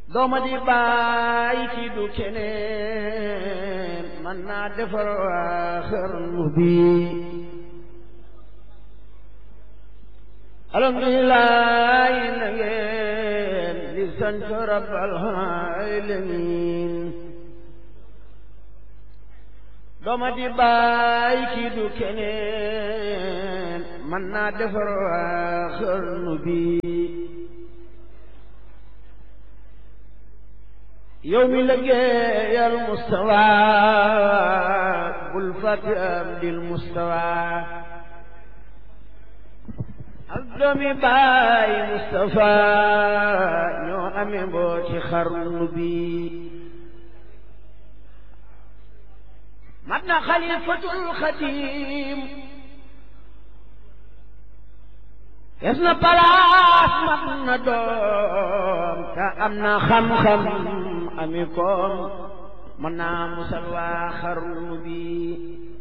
dooma di bàyyi kii du keneen man naa defar waa xarnu bi alhamdulilah na ngeen di sant rabbal alamin dooma di bàyyi kii du keneen man naa defar waa xarnu bi yow mi liggéeyal mustawa bul fàtte am dil mustawa ak doomi baay mustafa ñoo amee mbooti xarnu bi mat na xalifatul xadim es na palaas mat na doom te am na xam-xam ami koom mën naa musal waa xarnu bi